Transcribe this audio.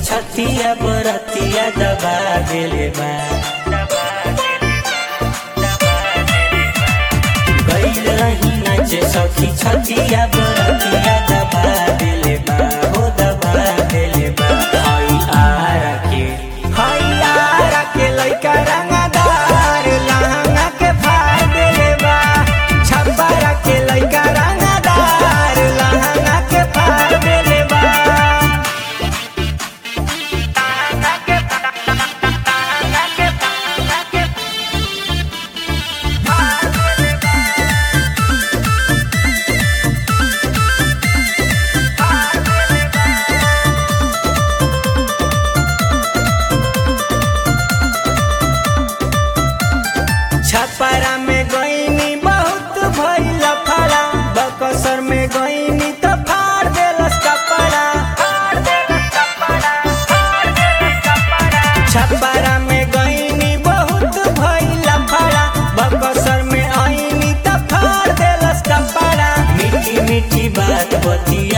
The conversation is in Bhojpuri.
छतिया बरतिया दबा देले बा गईल रही नाचे सखी छतिया बरतिया दबा देले बा हो दबा देले बा हई आरा के हई आरा के लइका रंगदार लहंगा के फाड़ देले बा छब्बारा के लइका रंगदार लहंगा के फाड़ देले बा छपरा में गईनी बहुत भइल फड़ा बकसर में गईनी तो फाड़ देलस कपड़ा छपरा में गईनी बहुत भइल फड़ा बकसर में आईनी तो फाड़ देलस कपड़ा मीठी मीठी बात बतिया